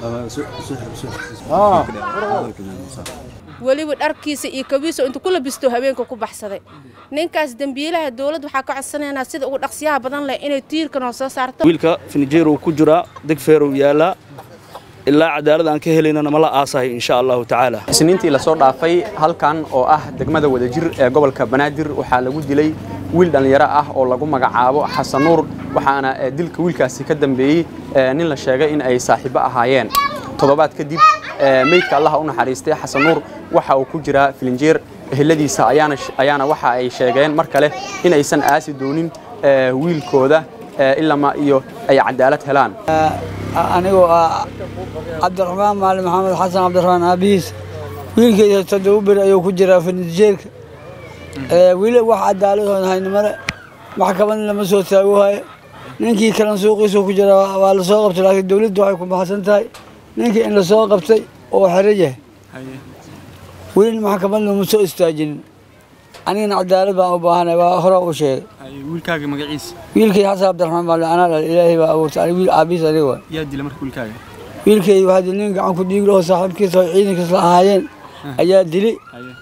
weliba dharkiisa iyo kabiisa intuu ku labisto habeenka ku baxsaday ninkaas dembiilaha dowladda waxaa ka codsanaynaa sida ugu dhaqsiyaha badan leh inay tiirka noo soo saarto wiilka finjeerow ku jiraa degfeerow yaallaa ilaa cadaalad aan ka helaynana ma la aasahay insha allahu tacaala isniintii lasoo dhaafay halkan oo ah degmada wadajir ee gobolka banaadir waxaa lagu dilay wiil dhallinyaro ah oo lagu magacaabo xasan nuur waxaana dilka wiilkaasi ka dambeeyey nin la sheegay in ay saaxiibo ahaayeen toddobaad kadib meydka allaha u naxariistay xasan nuur waxa uu ku jiraa filinjeer eheladiisa ayaana waxa ay sheegeen mar kale in aysan aasi doonin wiilkooda ilama iyo ay cadaalad helaan anigoo ah cabdiraxmaan maalin maxamed xasan cabdiraxmaan aabihiis wiilkeyda toddoba beri ayuu ku jiraa filinjeerka wili wax cadaalad haynimale maxkamadna lama soo taago hayo ninkii kalan suuqiisu ku jira waa lasoo qabtay laakiin dowladdu waxay ku baxsan tahay ninkii in lasoo qabtay oo xero yahay welina maxkamad lama soo istaajinin anigana cadaalad baan u baahanay waa hore u sheegay wiilkaaga magaciisa wiilkay xasan cabdiraxmaan baa anaa dhal ilaahay baa abuurtay wiil aabihiis aniga waa yaa dila marka wiilkaaga wiilkay waxaa dil nin gacan ku dhiig lahoo saaxiibkiisa oo ciidankiis la ahaayeen ayaa dilay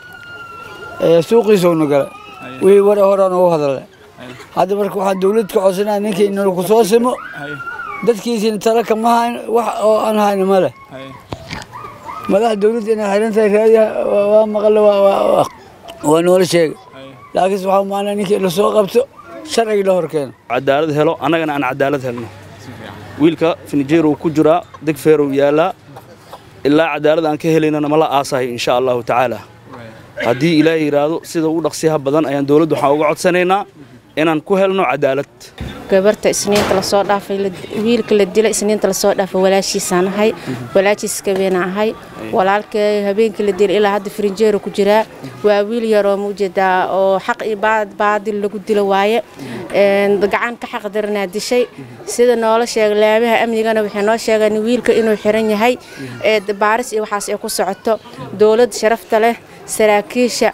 suuqiisowna gala wixii war horaan ugu hadalay hadda marka waxaan dowlad ka codsanaya ninkii inuu ku soo simo dadkiisina tala kama hayn wax oo aan hayna ma leh madaxa dowladda inay xiran tahay raadiya waa maqle waa noola sheegay laakiinse waxaa maanaa ninkii lasoo qabto sharciga la hor keeno cadaalad helo annagana aan cadaalad helno wiilka finjeerow ku jiraa degfeerow yaallaa ilaa cadaalad aan ka helaynana ma la aasahay insha allahu tacaala haddii ilaahay yidhaahdo sida ugu dhaqsiyaha badan ayaan dowladdu waxaan uga codsanaynaa inaan ku helno cadaalad gabarta isniinta lasoo dhaafay wiilka la dila isniinta lasoo dhaafay walaashiisaan ahay walaashiis gabeena ahay walaalkee habeenkii la dila ilaa hadda firinjeero ku jiraa waa wiil yaroo muujeedaa oo xaq iyo baadil lagu dilo waaye gacan ka xaq daranaa dishay sida noola sheegay laamaha amnigana waxay noo sheegeen wiilka inuu xiran yahay ee baaris iyo waxaas ay ku socoto dowlad sharafta leh saraakiisha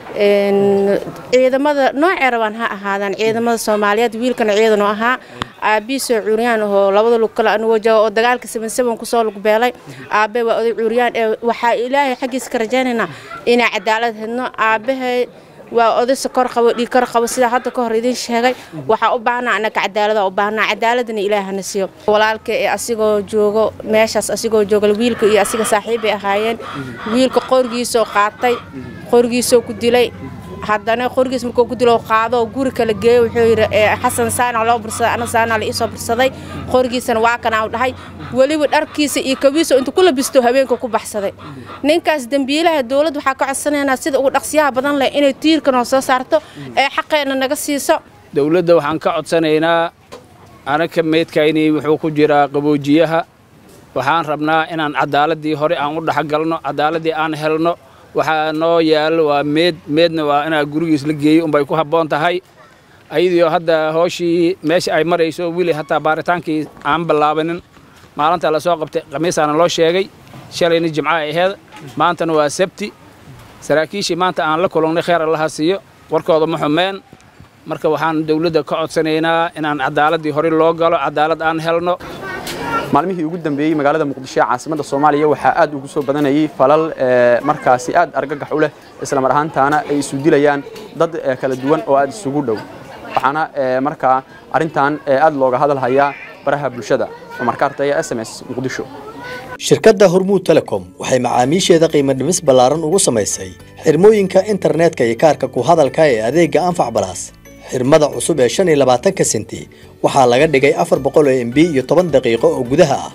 ciidamada noocee rabaan ha ahaadaan ciidamada soomaaliyeed wiilkana ciidan oo ahaa aabihiisoo cuuriyaan ahoo labada lug kale anugoo jooga oo dagaalka sabansaban kusoo lug beelay aabe waa oday cuuriyaan ee waxaa ilaahay xaggiisa ka rajaynaynaa inaa cadaalad hedno aabahay waa oday sokor qabo dhiigkar qabo sidaa hadda ka hor idiin sheegay waxaa u baahnaa annaga cadaalada u baahnaa cadaaladana ilaahana siiyo walaalka ee asigoo joogo meeshaas asigoo jooga wiilka iyo asiga saaxiibay ahaayeen wiilka qorgiisoo qaatay qorgiisoo ku dilay haddana qorgiis markuu ku dilo qaado guri kala geeyo wuxuu yidhi xasan saana loo bursaday ana saana la iisoo bursaday qorgiisana waa kana u dhahay weliba dharkiisa iyo kabiisa intuu ku labisto habeenka ku baxsaday ninkaas dembiilaha dowladda waxaa ka codsanaynaa sida ugu dhaqsiyaha badan leh inay tiirka noo soo saarto ee xaqeenna naga siiso dowladda waxaan ka codsanaynaa anaka meydkaynii wuxuu ku jiraa qaboojiyaha waxaan rabnaa inaan cadaaladii hore aan u dhexgalno cadaaladii aan helno waxaa noo yaallo waa meed meedna waa inaa gurigiis la geeyo unbay ku habboon tahay ayadiio hadda hooshii meesha ay marayso wili hataa baaritaankii aan ballaabanin maalinta lasoo qabtay khamiisaana loo sheegay shalayna jimca ay aheed maantana waa sabti saraakiishii maanta aan la kulannay kheer allaha siiyo warkooda ma xumeen marka waxaan dowladda ka codsanaynaa inaan cadaaladii hore loo galo cadaalad aan helno maalmihii ugu dambeeyey magaalada muqdisho ee caasimadda soomaaliya waxaa aad ugu soo badanayay falal markaasi aad argagax u leh islamar ahaantaana ay isu dilayaan dad kala duwan oo aad isugu dhow waxaana markaa arrintan aad looga hadalhayaa baraha bulshada markaartaya s m s muqdisho shirkadda hormuud telecom waxay macaamiisheeda qiimo dhimis ballaaran ugu samaysay xirmooyinka internetka iyo kaarka ku hadalka ee adeegga anfac balaas xirmada cusub ee shan iyo labaatanka senti waxaa laga dhigay afar boqol oo mb iyo toban daqiiqo oo gudaha ah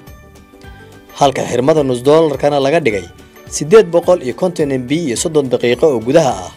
halka xirmada nus doolarkana laga dhigay siddeed boqol iyo konton mb iyo soddon daqiiqo oo gudaha ah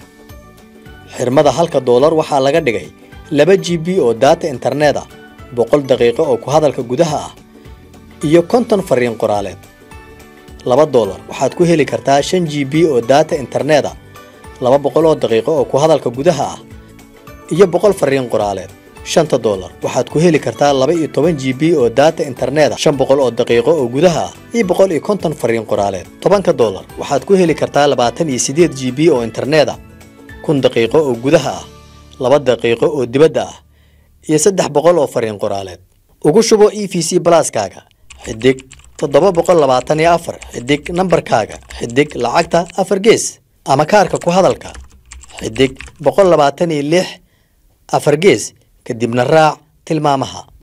xirmada halka doolar waxaa laga dhigay laba g b oo daata internet ah boqol daqiiqo oo ku hadalka gudaha ah iyo konton fariin qoraaleed laba doolar waxaad ku heli kartaa shan g b oo daata internet ah laba boqol oo daqiiqo oo ku hadalka gudaha ah iyo boqol fariin qoraaleed shanta doolar waxaad ku heli kartaa laba iyo toban g b oo daata internet shan boqol oo daqiiqo oo gudaha ah iyo boqol iyo konton fariin qoraaleed tobanka doolar waxaad ku heli kartaa labaatan iyo siddeed g b oo internet ah kun daqiiqo oo gudaha ah laba daqiiqo oo dibadda ah iyo saddex boqol oo fariin qoraaleed ugu shubo e v c balaaskaaga xidig toddoba boqol labaatan iyo afar xidig nambarkaaga xidig lacagta afar gees ama kaarka ku hadalka xidig boqol labaatan iyo lix afar gees kadibna raac tilmaamaha